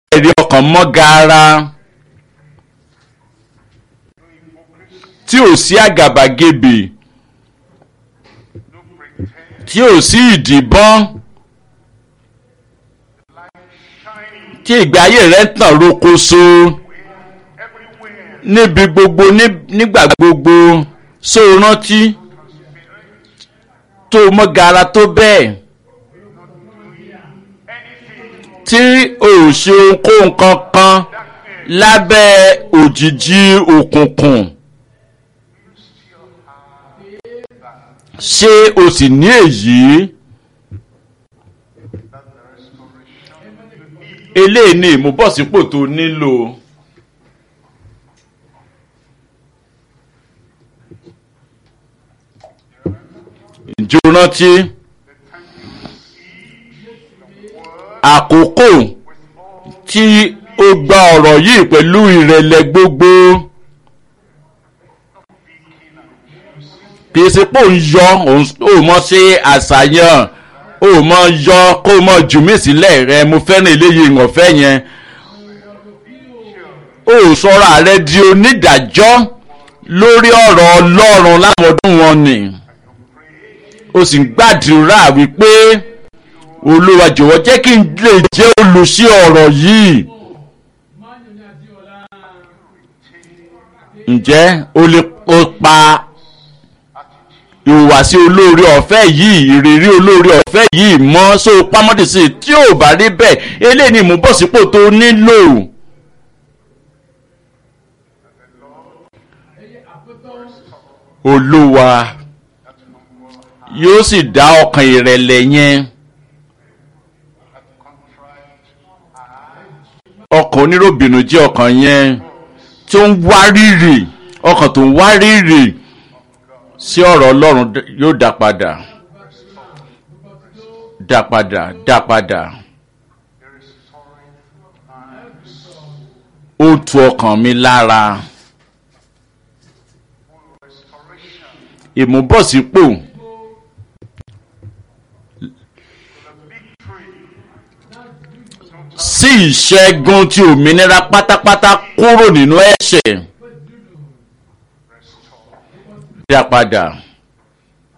ẹ̀rí ọkàn mọ́ gaara tí ò sí àgàbàgebè tí ò sí ìdìbọn tí ìgbé ayé rẹ̀ ń tàn rokoṣo níbi gbogbo nígbà gbogbo só rántí tó mọ́ gaara tó bẹ́ẹ̀ tí ò ṣe ohunkóhun kankan lábẹ́ òjìji òkùnkùn ṣé o sì ní èyí eléyìí ni ìmúbọ̀sípò tó nílò. ǹjẹ́ o rántí àkókò tí ó gba ọ̀rọ̀ yìí pẹ̀lú ìrẹ̀lẹ̀ gbogbo kì í ṣe pé òun yọ òun mọ̀ ṣe àṣàyàn òun mọ̀ yọ kó mọ̀ jù mí sílẹ̀ rẹ mo fẹ́ràn eléyìí ìwọ̀nfẹ́ yẹn ó sọ̀rọ̀ ààrẹ di onídàájọ́ lórí ọ̀rọ̀ ọlọ́run láwọn ọdún wọn ni ó sì ń gbàdúrà wípé olúwa jọ̀wọ́ jẹ́ kí n lè jẹ́ olùsí ọ̀rọ̀ yìí. ǹjẹ́ o lè pa ìhùwàsí olóore ọ̀fẹ́ yìí ìrírí olóore ọ̀fẹ́ yìí mọ́ so pamọ́dé sí i tí ò bá rí bẹ́ẹ̀ eléyìí ni ìmúbọ̀sípò tó nílò. olúwa yóò sì dá ọkàn ìrẹ̀lẹ̀ yẹn. ọkàn oníròbìnú jẹ́ ọkàn yẹn tí ó ń wárìrì ọkàn tó ń wárìrì sí ọ̀rọ̀ ọlọ́run yóò dá padà dá padà dá padà ó tu ọkàn mi lára ìmúbọ̀sípò sí ìṣẹ́gun ti òmìnira pátápátá kúrò nínú ẹ̀ṣẹ̀ dá padà.